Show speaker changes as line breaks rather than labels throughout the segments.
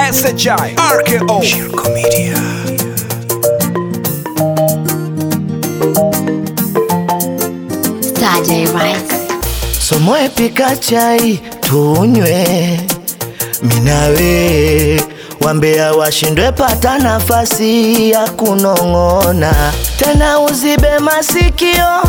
SHI RKO
Shirko Media.
Saturday Rice.
Somoe pika chai tunywe, minawe wambea washindwe, pata nafasi ya kunong'ona tena, uzibe masikio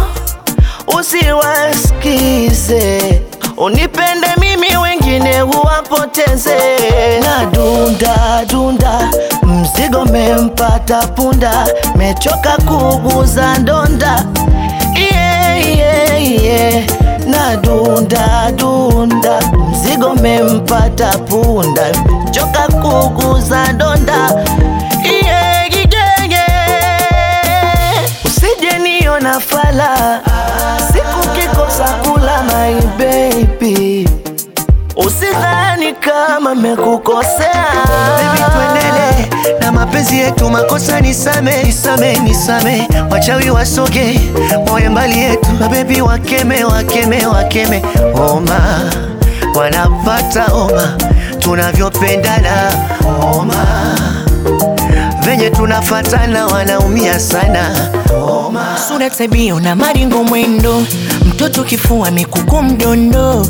usiwasikize, unipende mimi, wengine uwapoteze. Na dunda dunda, mzigo mempata punda, mechoka kuguza ndonda yeah, yeah, yeah. Na dunda dunda, mzigo mempata punda, choka kuguza ndonda yeah, yeah, yeah. Usije niona fala siku kikosa kula my baby, usidhani kama mekukosea
Baby tuendele na mapenzi yetu, makosa nisame, nisame, nisame, wachawi wasoge, wawe mbali yetu, mabebi wakeme, wakeme, wakeme, oma wanapata oma, tunavyopendana oma, venye tunafatana wanaumia sana oma.
sura tabia na maringo mwendo mtoto kifua mikuku mdondo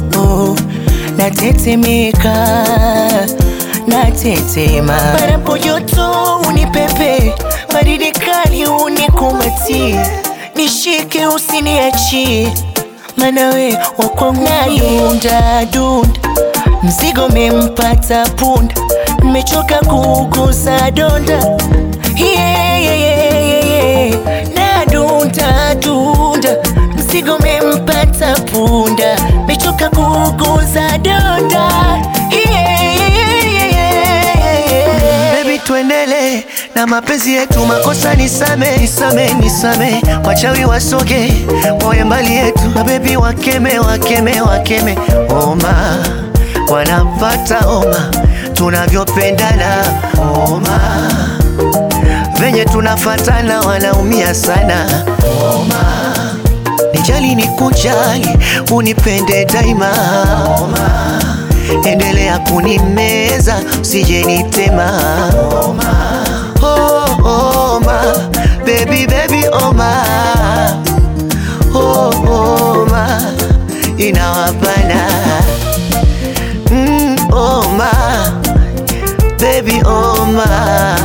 natetemeka natetema panapo joto unipepe baridi kali unikumati nishike usiniachie manawe wakwangudunda dunda mzigo mempata punda mechoka kuguza donda yeah, yeah, yeah, yeah, yeah. na dunda dunda mzigo mempata punda mechoka kuguza donda yeah, yeah, yeah, yeah, yeah.
Baby tuendele na mapenzi yetu, makosa nisame, nisame, nisame, wachawi wasoge, wawe mbali yetu, mabebi wakeme, wakeme, wakeme, oma wanapata oma, tunavyopendana oma, venye tunafatana wanaumia sana oma, nijali ni kujali, unipende daima oma endelea kunimeza usije nitema oma, oh, oma, baby, baby, oma, oh, oma, inawapana mm, oma, baby, oma